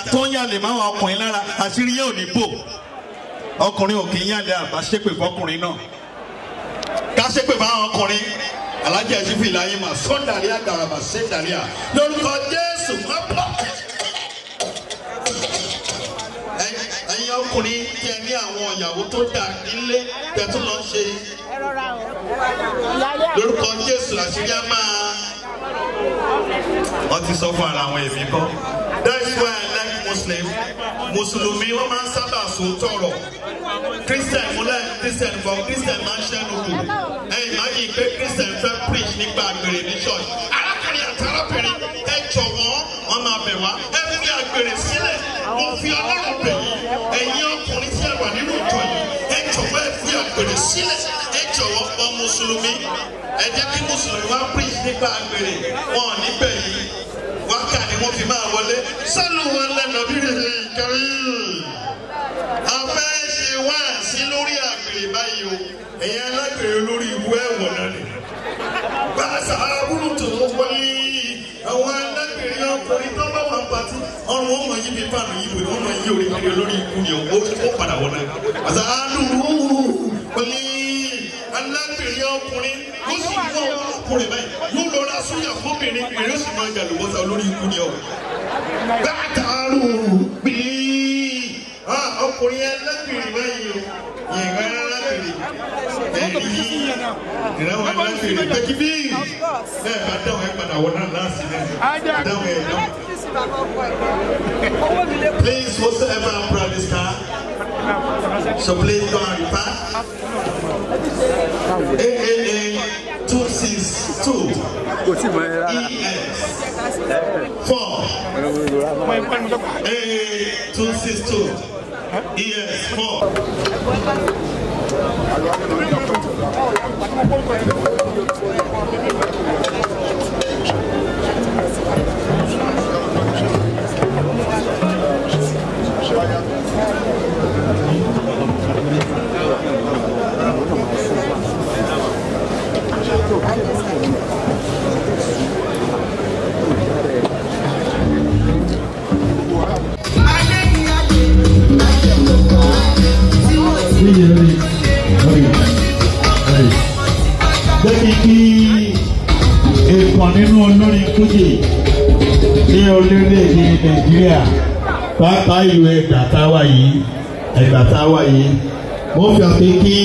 tó ń yàlè máwọn ọkùnrin lára àṣírí yẹn ò ní bò ọkùnrin ò kì í yàlè àbá ṣépè fọkùnrin náà ká ṣépè fáwọn ọkùnrin alájà ìṣífì láyé mà sọ́ndàrí àgàràbà ṣẹ́ndàrí à lórúkọ jésù má bọ̀. ẹ̀yin ọkùnrin tí ẹ ní àwọn ìyàwó tó dà nílé tẹ̀tún lọ ṣe lórúkọ jésù àṣírí á máa wọ́n ti sọ fún ara àwọn èmi kọ́. that's why I like muslim mùsùlùmí wọ́n máa ń sábà sùn tọrọ christian múlẹ̀ christian fọ christian máa ń ṣẹ́nu kù ẹ̀yìn máa yìí pé christian fẹ́ preach nípa àgbèrè ní church arákùnrin àti arábìnrin ẹ jọ̀wọ́ wọ́n máa bẹ̀ wá ẹ fi àgbèrè sílẹ̀ mo fi ọlọ́run bẹ̀ yín ẹ̀yin ọkùnrin tí ẹ wà nínú ìjọ yìí ẹ jọ̀wọ́ ẹ fi àgbèrè sílẹ̀ ẹ jọ̀wọ́ ọ mùsùlùmí ẹ jẹ́ kí mùsùlùmí wá preach nípa àgbèrè wọn ò ní bẹ̀ yín wákà ni wọ́n fi máa wọlé sálù wọn lẹ́nu bí rèé kárí. a fẹ́ ṣe wá sí lórí àgbèrè báyìí o ẹ̀yin alágbèrè lórí ìwú ẹ̀wọ̀n náà ni. gbàsà àbúrò tó wọlé àwọn alágbèrè ọkùnrin tó bá wà pàtó ọrùn wọn mọ yí bí fáànù yìí bò wọn mọ yí orí kiri lórí ikú ni ó ó padà wọ náà. gbàsà àdúró wọlé alágbèrè ọkùnrin ló sì mú ọkùnrin báyìí yóò lọ ra sóyà fóbìnrin èrè ó sì máa jà lùbọ́sà olórí ikú ni ọ. gbàtàrú bíi ọkùnrin alágbèrè báyìí o yẹ̀ǹgá alágbèrè ẹ̀rí ìrànwọ́ alágbèrè pẹ̀kí bíi bẹ́ẹ̀ bá dáhùn ẹ̀ padà wọ náà láàsì náà dáhùn ẹ̀ dáhùn. Please, whosoever brought this car, so please go and repack. AAA 262 kò tí mọ ẹ rárá. ES 4 AA 262 ES 4 Jẹ́bi kí èèkàn nínú olórin Fújì ní orílẹ̀-èdè Nàìjíríà pàápàá ìlú Ẹ̀gbá táwa yìí Ẹ̀gbá táwa yìí wọ́n fi hàn pé kí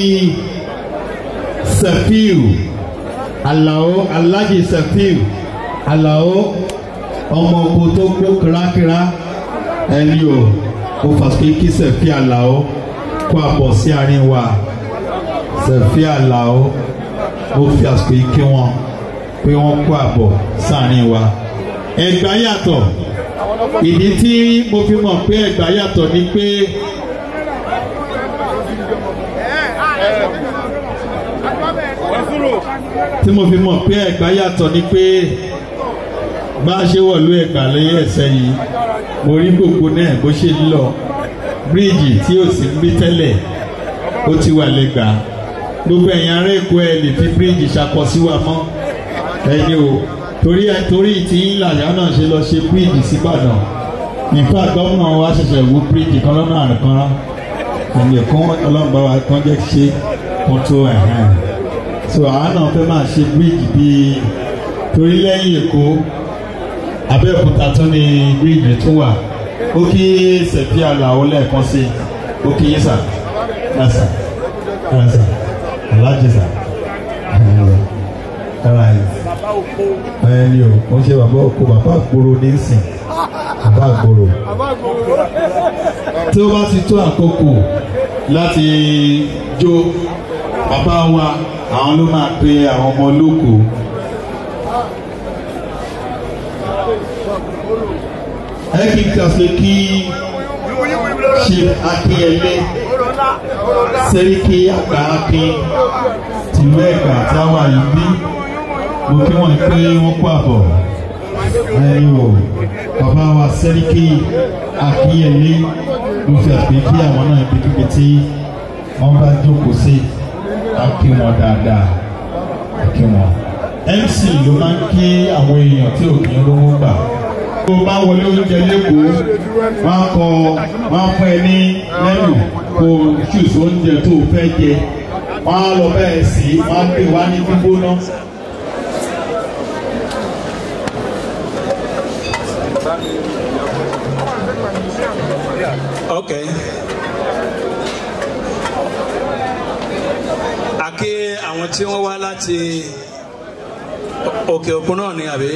Sefiu Alao Alhaji Sefiu Alao ọmọ oko tó gbó kírákírá ẹni o mo fà pé kí Sefiu Alao kó àbọ̀ sí àárín wa Sefiu Alao mo fi àsìkò yìí kí wọn pé wọ́n kó àbọ̀ sáàrin wa. Ẹ̀gbá yàtọ̀ ìdí tí mo fi mọ̀ pé Ẹ̀gbá yàtọ̀ ni pé tí mo fi mọ̀ pé Ẹ̀gbá yàtọ̀ ni pé bá a ṣe wọ̀lú Ẹ̀gbá lẹ́yìn ẹ̀sẹ̀ yìí mo rí gbogbo náà bó ṣe ń lọ bíríìjì tí ò sí ń bí tẹ́lẹ̀ ó ti wà lẹ́gbàá gbogbo ẹ̀yin ará èkó ẹ lè fi bíríìjì ṣakọ sí wa mọ́ ẹni o torí torí tí làyà náà ṣe lọ ṣe bíríìjì síbàdàn nípa gómìnà wa ṣẹ̀ṣẹ̀ wú bíríìjì kan lọ́nà àrùnkànrán ẹ̀mí ẹ̀kọ́ ọlọ́mọba wa kan jẹ́ ṣe kó tó ẹ̀hán so àwa náà fẹ́ máa ṣe bíríìjì bíi torí lẹ́yìn èkó abẹ́òkúta tún ní bíríìjì tún wà ó kí sẹ̀fí àlàó lẹ́ẹ̀kan sí ó kí yín sà ẹ̀ sà ẹ̀ sà alájẹsà ara ẹ ẹni o kò ṣe bàbá oko bàbá àgbòrò ní sìn bàbá àgbòrò tí ó bá ti tó àkókò láti jó bàbá wa àwọn ló máa pe àwọn ọmọ olóko. ẹ kí n kàṣe kí ṣe akínyẹlé sẹ́ríkì àgbà akin tìlú ẹ̀gbà tí a wà yìí bí mo kí wọ́n pé wọ́n kó àbọ̀ ẹ̀yin o bàbá wa sẹ́ríkì akínyẹlé ló fi àpè kí àwọn náà ibikíbi tí wọ́n bá jókòó sí akí wọn dáadáa akí wọn. MC ló máa ń kí àwọn èèyàn tí ò kí ń rówó gbà tó bá wọlé oúnjẹ lẹ́kọ̀ọ́ máa kọ máa fún ẹ ní lẹ́nu kó ṣùṣù oúnjẹ tó fẹ́ jẹ wọ́n á lọ bẹ́ẹ̀ sí wọ́n á pè wá ní gbígbóná. Okay. Àkí àwọn tí wọ́n wá láti òkè òkun náà ni àbí?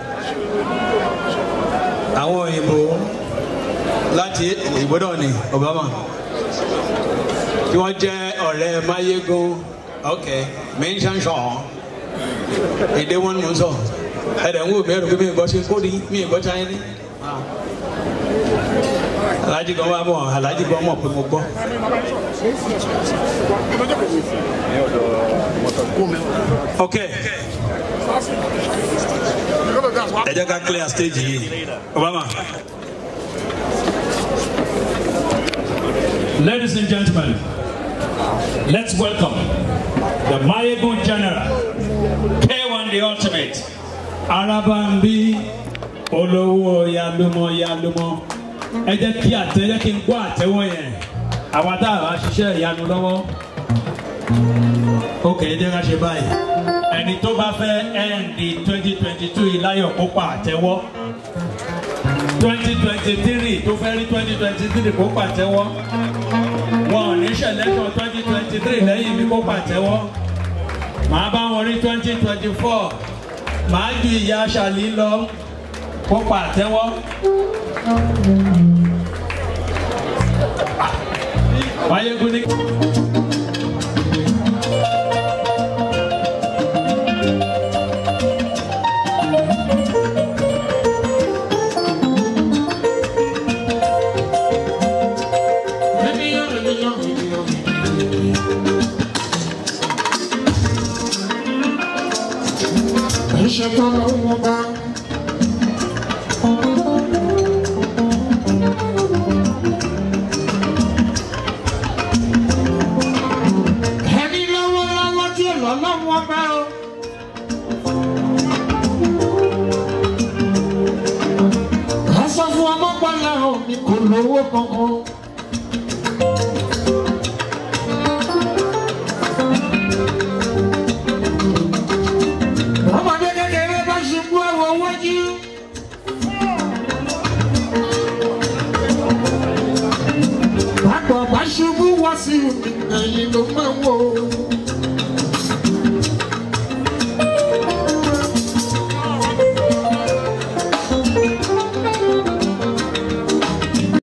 Àwọn òyìnbó láti òyìnbó náà ni Obama. Tí wọ́n jẹ́ ọ̀rẹ́ Máyégún. Okay. Mi ń ṣàǹṣọ̀ ọ́. Èdè wọn ni mo ń sọ. Ẹ̀dẹ̀ ń wò mí ẹ̀rù pé mi ì gbọ́ sí kóòdì mi ì gbọ́ Chinese alhaji kan wá bọ̀ alhaji kan mọ̀ pé mo gbọ́. ok ẹ jẹ́ ká clear stage yìí obama. Ladies and gentlemen, let's welcome the Mayegun General, K1 the Ultimate, Arabambi Olówó Yalumo Yalumo. Ẹ jẹ́ kí àtẹ jẹ́ kí n gbọ́ àtẹ́wọ́ yẹn. Àwa tá a bá ṣiṣẹ́ ìyanu lọ́wọ́. Ok, ẹ jẹ́ ká ṣe báyìí. Ẹni tó bá fẹ́ ẹ̀ǹdì twenty twenty two ìláyọ̀ kópa àtẹ́wọ́. twenty twenty three tó fẹ́ rí twenty twenty three kó pàtẹ́wọ́ wọn ò ní ṣẹlẹ́tọ̀ twenty twenty three lẹ́yìn mi kó pàtẹ́wọ́ màá bá wọn rí twenty twenty four màá ju ìyá aṣàlì lọ kó pàtẹ́wọ́. Máyégún ní. Iṣẹ́ tó lọ́wọ́ bá. Ẹni lọ́wọ́lọ́wọ́ tí ò lọ́lọ́wọ́ bá o. Ká sọ fún ọmọ pọ́lá o, mi kò lówó kankan.